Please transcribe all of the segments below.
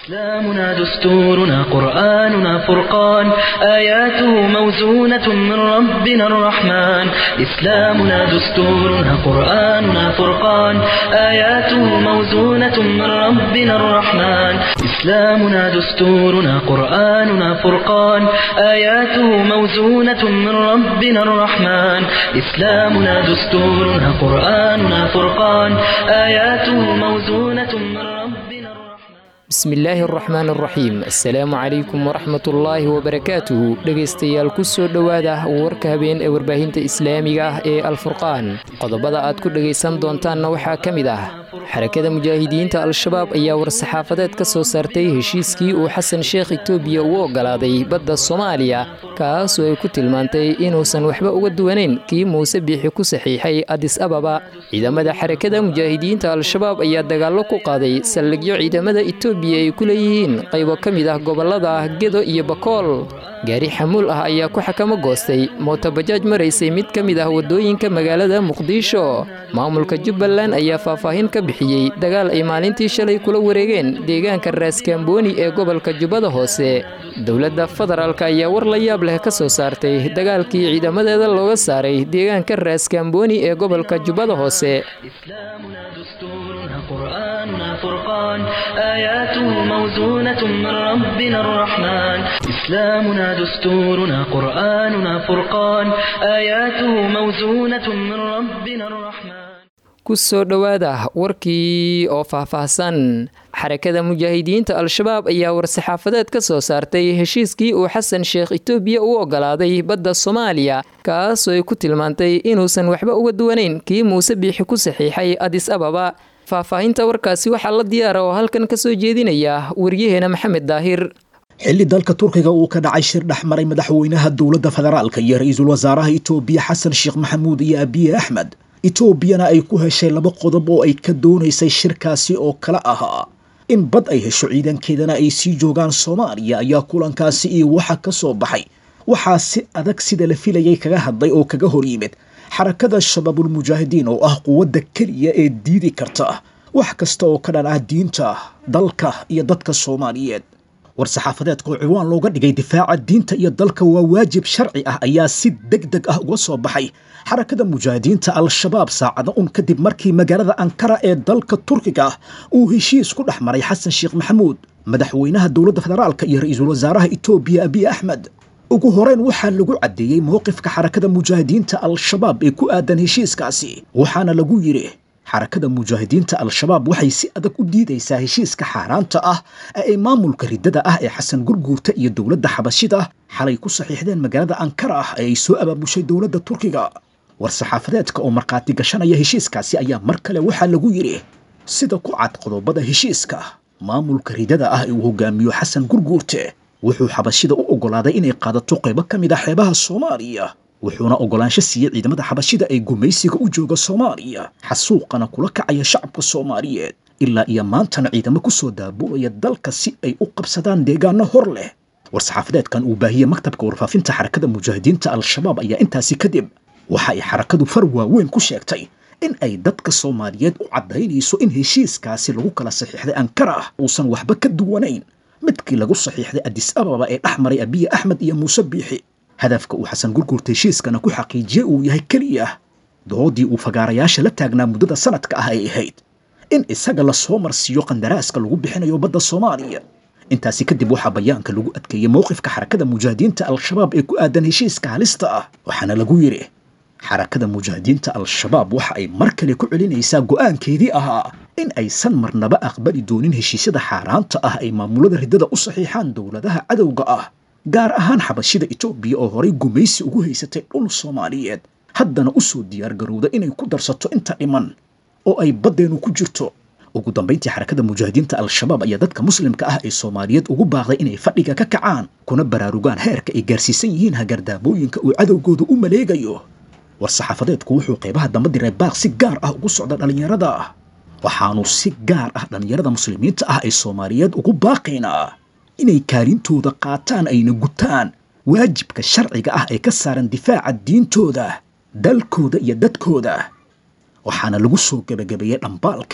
إسلامنا دستورنا قرآننا فرقان آياته موزونة من ربنا الرحمن إسلامنا دستورنا قرآننا فرقان آياته موزونة من ربنا الرحمن إسلامنا دستورنا قرآننا فرقان آياته موزونة من ربنا الرحمن إسلامنا دستورنا قرآننا فرقان آياته موزونة من ربنا الرحمن bismillaahi araxmaan araxiim assalaamu calaykum waraxmatullaahi wabarakaatuhu dhegaystayaal ku soo dhowaada warka habeen ee warbaahinta islaamiga ah ee alfurqaan qodobada aad ku dhegaysan doontaanna waxaa ka mid ah xarakada mujaahidiinta al-shabaab ayaa war-saxaafadeed ka soo saartay heshiiskii uu xasan sheekh itoobiya ugu oggolaaday badda soomaaliya kaasoo ay ku tilmaantay inuusan waxba uga duwanayn kii muuse biixi ku saxiixay adis ababa ciidamada xarakada mujaahidiinta al-shabaab ayaa dagaallo ku qaaday saldhigyo ciidamada itoobiya ay ku leeyihiin qaybo ka mid ah gobollada gedo iyo bakool gaari xamuul ah ayaa ku xakamo goostay mootobajaaj maraysay mid ka mid ah waddooyinka magaalada muqdisho maamulka jubbaland ayaa faahfaahin ka bixiyey dagaal ay maalintii shalay kula wareegeen deegaanka raaskambooni ee gobolka jubbada hoose dowladda federaalk ayaa war la yaab leh ka soo saartay dagaalkii ciidamadeeda looga saaray deegaanka raaskambooni ee gobolka jubbada hoose إسلامنا دستورنا قرآننا فرقان آياته موزونة من ربنا الرحمن إسلامنا دستورنا قرآننا فرقان آياته موزونة من ربنا الرحمن ku soo dhowaada warkii oo faahfaahsan xarakada mujaahidiinta al-shabaab ayaa war-saxaafadeed ka soo saartay heshiiskii uu xasan sheekh itoobiya u oggolaaday badda soomaaliya kaasoo ay ku tilmaantay inuusan waxba uga duwanayn kii muuse biixi ku saxiixay adis ababa faahfaahinta warkaasi waxaa la diyaara oo halkan ka soo jeedinaya waryaheena maxamed daahir xilli dalka turkiga uu ka dhacay shir dhex maray madaxweynaha dowladda federaalka iyo ra-iisul wasaaraha itoobiya xasan sheekh maxamuud iyo abiye axmed etoobiyana ay ku heshay laba qodob oo ay ka doonaysay shirkaasi oo kale ahaa in bad ay hesho ciidankeedana ay sii joogaan soomaaliya ayaa kulankaasi iyo waxa ka soo baxay waxaa si adag sida la filayay kaga hadlay oo kaga hor yimid xarakada shabaabulmujaahidiin oo ah quwadda keliya ee diidi karta wax kasta oo ka dhan ah diinta dalka iyo dadka soomaaliyeed war-saxaafadeedka oo ciwaan looga dhigay difaaca diinta iyo dalka waa waajib sharci ah ayaa si deg deg ah uga soo baxay xarakada mujaahidiinta al-shabaab saacada un kadib markii magaalada ankara ee dalka turkiga uu heshiis ku dhex maray xasan sheekh maxamuud madaxweynaha dowladda federaalka iyo ra-iisul wasaaraha itoobiya abiy axmed ugu horeyn waxaa lagu caddeeyey mowqifka xarakada mujaahidiinta al-shabaab ee ku aadan heshiiskaasi waxaana lagu yidhi xarakada mujaahidiinta al-shabaab waxay si adag u diidaysaa heshiiska xaaraanta ah ee ay maamulka riddada ah ee xasan gurguurta iyo dowladda xabashida xalay ku saxiixdeen magaalada ankara ah ee ay soo abaabushay dowladda turkiga war-saxaafadeedka oo markhaati gashanaya heshiiskaasi ayaa mar kale waxaa lagu yidhi sida ku cad qodobada heshiiska maamulka riddada ah ee uu hogaamiyo xasan gurguurte wuxuu xabashida u oggolaaday inay qaadato qaybo ka mid ah xeebaha soomaaliya wuxuuna oggolaansho siiyey ciidamada xabashida ee gumaysiga u jooga soomaaliya xasuuqana kula kacaya shacabka soomaaliyeed ilaa iyo maantana ciidamo ku soo daabulaya dalka si ay u qabsadaan deegaano hor leh war-saxaafadeedkan uu baahiyey maktabka warfaafinta xarakada mujaahidiinta al-shabaab ayaa intaasi kadib waxa ay xarakadu far waaweyn ku sheegtay in ay dadka soomaaliyeed u caddaynayso in heshiiskaasi lagu kala saxiixday ankara uusan waxba ka duwanayn midkii lagu saxiixday adis ababa ee dhex maray abiye axmed iyo muuse biixi hadafka uu xasan gurgurta heshiiskana ku xaqiijiyey uu yahay keliya doodii uu fagaarayaasha la taagnaa muddada sanadka ah ay ahayd in isaga la soo marsiiyo qandaraaska lagu bixinayo badda soomaaliya intaasi kadib waxaa bayaanka lagu adkeeyey mowqifka xarakada mujaahidiinta al-shabaab ee ku aadan heshiiska halista ah waxaana lagu yidhi xarakada mujaahidiinta al-shabaab waxa ay mar kale ku celinaysaa go'aankeedii ahaa in aysan marnaba aqbali doonin heshiisyada xaaraanta ah ay maamulada riddada u saxiixaan dowladaha cadowga ah gaar ahaan xabashida itoobiya oo horay gumaysi ugu haysatay dhul soomaaliyeed haddana u soo diyaargarowda inay ku darsato inta dhiman oo ay baddeenu ku jirto ugu dambayntii xarakada mujaahidiinta al-shabaab ayaa dadka muslimka ah ee soomaaliyeed ugu baaqday inay fadhiga ka kacaan kuna baraarugaan heerka ay gaarsiisan yihiin hagardaabooyinka uu cadowgooda u maleegayo war-saxaafadeedku wuxuu qaybaha damba diray baaq si gaar ah ugu socda dhallinyarada waxaanu si gaar ah dhallinyarada muslimiinta ah ee soomaaliyeed ugu baaqaynaa inay kaalintooda qaataan ayna gutaan waajibka sharciga ah ee ka saaran difaaca diintooda dalkooda iyo dadkooda waxaana lagu soo gebagabeeyey dhambaalkan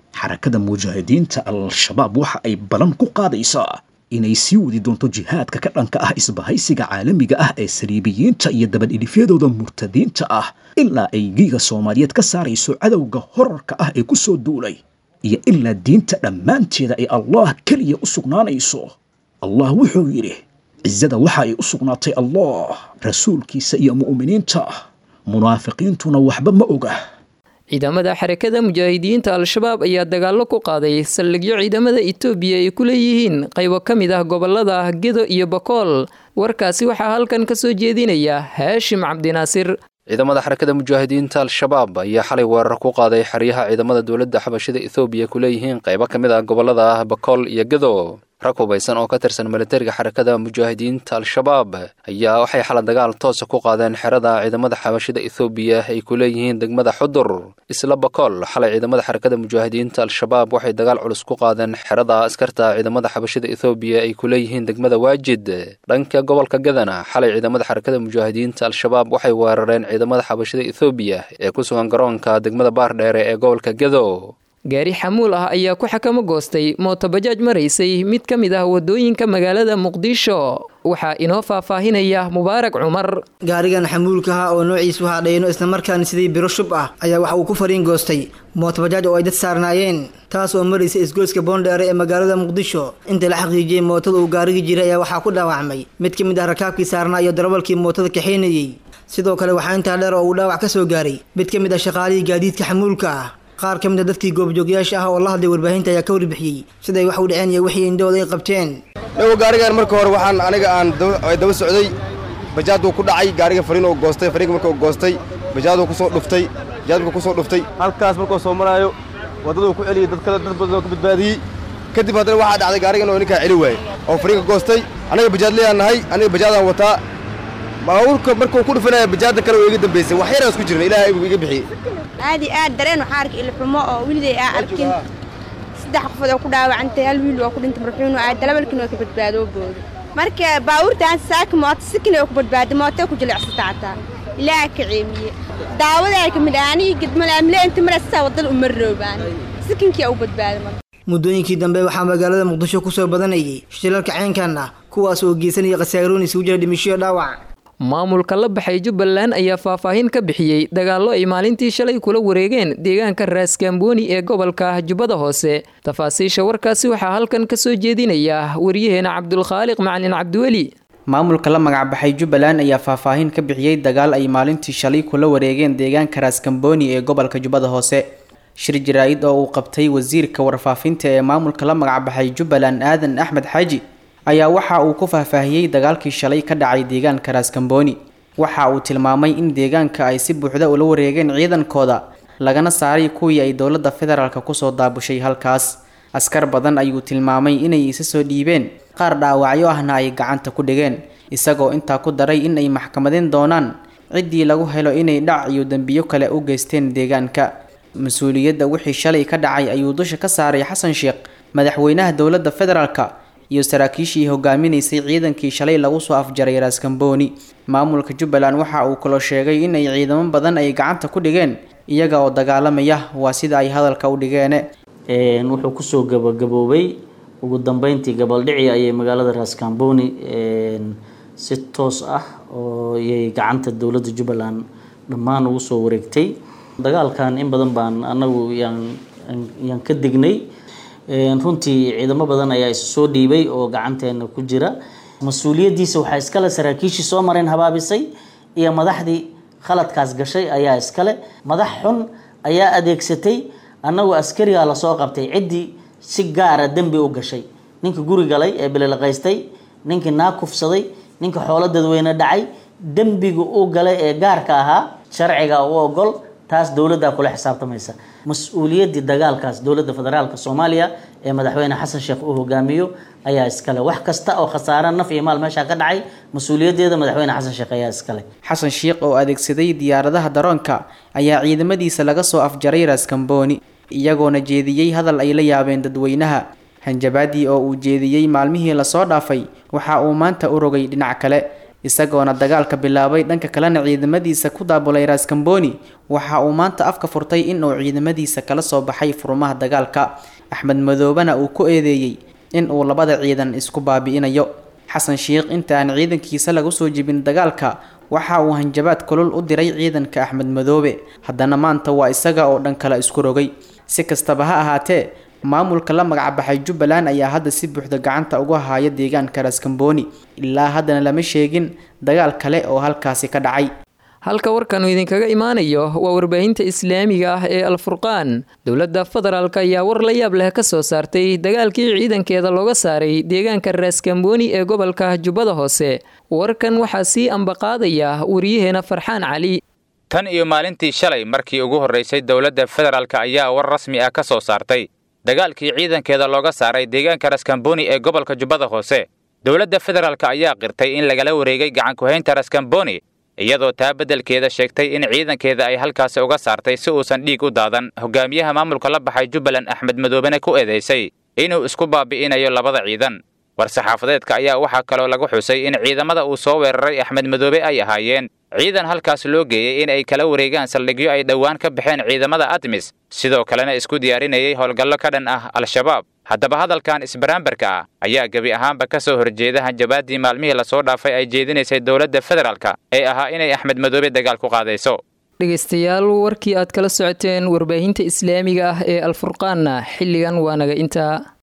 xarakada mujaahidiinta al-shabaab waxa ay balan ku qaadaysaa inay sii wadi doonto jihaadka ka dhanka ah isbahaysiga caalamiga ah ee saliibiyiinta iyo dabadhilifyadooda murtadiinta ah ilaa ay giiga soomaaliyeed ka saarayso cadowga horarka ah ee ku soo duulay iyo ilaa diinta dhammaanteeda ay allah keliya u sugnaanayso allah wuxuu yidhi cizada waxa ay u sugnaatay allah rasuulkiisa iyo mu'miniinta munaafiqiintuna waxba ma oga ciidamada xarakada mujaahidiinta al-shabaab ayaa dagaallo ku qaaday saldhigyo ciidamada itoobiya ay ku leeyihiin qaybo ka mid ah gobolada gedo iyo bakool warkaasi waxaa halkan ka soo jeedinaya haashim cabdinaasir ciidamada xarakada mujaahidiinta al-shabaab ayaa xalay weerar ku qaaday xeryaha ciidamada dowladda xabashida ethoobiya ku leeyihiin qaybo ka mid ah gobolada bakool iyo gedo rag hubaysan oo ka tirsan militariga xarakada mujaahidiinta al-shabaab ayaa waxay xala dagaal toosa ku qaadeen xerada ciidamada xabashida ethoobiya ay ku leeyihiin degmada xudur isla bakool xalay ciidamada xarakada mujaahidiinta al-shabaab waxay dagaal culus ku qaadeen xerada askarta ciidamada xabashida ethoobiya ay ku leeyihiin degmada waajid dhanka gobolka gadana xalay ciidamada xarakada mujaahidiinta al-shabaab waxay weerareen ciidamada xabashida ethoobiya ee ku sugan garoonka degmada baardheere ee gobolka gedo gaari xamuul ah ayaa ku xakamo goostay mootobajaaj maraysay mid ka mid ah wadooyinka magaalada muqdisho waxaa inoo faahfaahinaya mubaarak cumar gaarigan xamuulkaha oo noociisu hadhayno islamarkaana sidii biro shub ah ayaa waxa uu ku fariin goostay mootobajaaj oo ay dad saarnaayeen taas oo maraysa isgoyska boondheere ee magaalada muqdisho inta la xaqiijiyey mootada uu gaarigi jiray ayaa waxaa ku dhaawacmay mid ka mid ah rakaabkii saarnaa iyo darawalkii mootada kaxaynayey sidoo kale waxaa intaa dheer oo uu dhaawac ka soo gaaray mid ka mid ah shaqaalihii gaadiidka xamuulka ah qaar ka mid a dadkii goobjoogyaasha ah oo la hadlay warbaahinta ayaa ka warbixiyey siday wax u dhaceen iyo wixii indhahooda ay qabteen dhawo gaarigan marka hore waxaan aniga aan daba socday bajaaduu ku dhacay gaariga fariin oo goostay fariinka marka goostay bajaaduu ku soo dhuftay bajaad marka ku soo dhuftay halkaas markuu soo maraayo waddaduu ku celiyey dad kale dad badan oo ka badbaadiyey kadib haddana waxaa dhacday gaarigan oo ninkaa celi waayey oo fariinka goostay aniga bajaadlayaan nahay aniga bajaadaan wataa baabuurka markuu ku dhufanaya bajaadda kale oo iga dambaysay wax yaraan isku jirna ilaahay buu iga bixiyey aad iyo aad dareen waxaa arkay ilxumo oo weliday aa arkin saddex qofood oo ku dhaawacantay hal wiil waa ku dhintay marxuun oo aad dalabalkin waa ka badbaadoo booda marka baabuurtaan saaka mooto sikin oo ku badbaaday mooto ku jilicsata hataa ilaaha ka ceemiye daawadaa ka mid ah anigii gedmale amle inta maraysaa wadada uma roobaan sikinkii u badbaaday marka muddooyinkii dambe waxaa magaalada muqdisho kusoo badanayay shilalka ceenkan ah kuwaas oo geysanaya khasaaroon isugu jira dhimishoyo dhaawac maamulka la baxay jubbaland ayaa faahfaahin ka bixiyey dagaallo ay maalintii shalay kula wareegeen deegaanka raaskambooni ee gobolka jubbada hoose tafaasiisha warkaasi waxaa halkan ka soo jeedinaya waryaheena cabdulkhaaliq macalin cabdiweli maamulka la magacbaxay jubbaland ayaa faahfaahin ka bixiyey dagaal ay maalintii shalay kula wareegeen deegaanka raaskambooni ee gobolka jubbada hoose shir jaraa-id oo uu qabtay wasiirka warfaafinta ee maamulka la magacbaxay jubbaland aadan axmed xaaji ayaa waxa uu ku faahfaahiyey dagaalkii shalay ka dhacay deegaanka raaskambooni waxa uu tilmaamay in deegaanka ay si buuxda ula wareegeen ciidankooda lagana saaray kuwii ay dowladda federaalka kusoo daabushay halkaas askar badan ayuu tilmaamay inay isa soo dhiibeen qaar dhaawacyo ahna ay gacanta ku dhigeen isagoo intaa ku daray in ay maxkamadeen doonaan ciddii lagu helo inay dhac iyo dembiyo kale u geysteen deegaanka mas-uuliyadda wixii shalay ka dhacay ayuu dusha ka saaray xasan sheekh madaxweynaha dowladda federaalka iyo saraakiishii hogaaminaysay ciidankii shalay lagu soo afjaray raaskambooni maamulka jubbaland waxa uu kaloo sheegay in ay ciidamo badan ay gacanta ku dhigeen iyaga oo dagaalamaya waa sida ay hadalka u dhigeene wuxuu kusoo gabagaboobay ugu dambeyntii gabaldhici ayay magaalada raaskambooni si toos ah oo yay gacanta dowladda jubbaland dhammaan ugu soo wareegtay dagaalkan in badan baan anagu yaan yaan ka dignay runtii ciidamo badan ayaa isu soo dhiibay oo gacanteena ku jira mas-uuliyaddiisa waxaa iskale saraakiishii soo mareen habaabisay iyo madaxdii khaladkaas gashay ayaa iskale madax xun ayaa adeegsatay annagoo askarigaa lasoo qabtay ciddii si gaara dembi u gashay ninka guri galay ee bililaqaystay ninkii naa kufsaday ninka xoolo dadweyne dhacay dembiga u galay ee gaarka ahaa sharciga u ogol taas dowladdaa kula xisaabtamaysa mas-uuliyaddii dagaalkaas dowladda federaalka soomaaliya ee madaxweyne xasan sheekh uu hogaamiyo ayaa iskale wax kasta oo khasaare naf iyo maal meeshaa ka dhacay mas-uuliyaddeeda madaxweyne xasan sheekh ayaa iskale xasan sheekh oo adeegsaday diyaaradaha daroonka ayaa ciidamadiisa laga soo afjaray raaskambooni iyagoona jeediyey hadal ay la yaabeen dadweynaha hanjabaadii oo uu jeediyey maalmihii lasoo dhaafay waxa uu maanta u rogay dhinac kale isagoona dagaalka bilaabay dhanka kalena ciidamadiisa ku daabulay raskamboni waxa uu maanta afka furtay in uu ciidamadiisa kala soo baxay furmaha dagaalka axmed madoobena uu ku eedeeyey in uu labada ciidan isku baabi'inayo xasan sheikh inta aan ciidankiisa lagu soo jibin dagaalka waxa uu hanjabaad kulul u diray ciidanka axmed madoobe haddana maanta waa isaga oo dhan kale isku rogay si kastaba ha ahaatee maamulka la magacbaxay jubbaland ayaa hadda si buuxda gacanta uga haya deegaanka raskamboni ilaa haddana lama sheegin dagaal kale oo halkaasi ka dhacay halka warkanu idinkaga imaanayo waa warbaahinta islaamiga ah ee alfurqaan dowladda federaalk ayaa war la yaab leh ka soo saartay dagaalkii ciidankeeda looga saaray deegaanka raskamboni ee gobolka jubbada hoose warkan waxaa sii ambaqaadaya wariyaheena farxaan cali tan iyo maalintii shalay markii ugu horraysay dowladda federaalk ayaa war rasmi ah ka soo saartay dagaalkii ciidankeeda looga saaray deegaanka raskamboni ee gobolka jubbada hoose dowladda federaalk ayaa qirtay in lagala wareegay gacankuhaynta raskamboni iyadoo taa beddelkeeda sheegtay in ciidankeeda ay halkaasi uga saartay si uusan dhiig u daadan hogaamiyaha maamulka la baxay jubbaland axmed madoobena ku eedaysay inuu isku baabi'inayo labada ciidan war-saxaafadeedka ayaa waxaa kaloo lagu xusay in ciidamada uu soo weeraray axmed madoobe ay ahaayeen ciidan halkaas loo geeyey in ay kala wareegaan saldhigyo ay dhowaan ka baxeen ciidamada admis sidoo kalena isku diyaarinayay howlgallo ka dhan ah al-shabaab haddaba hadalkan isbaraambarka ah ayaa gebi ahaanba ka soo horjeeda hanjabaaddii maalmihii lasoo dhaafay ay jeedinaysay dowladda federaalka ee ahaa inay axmed madoobe dagaal ku qaadayso dhegaystayaal warkii aad kala socoteen warbaahinta islaamiga ah ee alfurqaanna xilligan waa naga intaa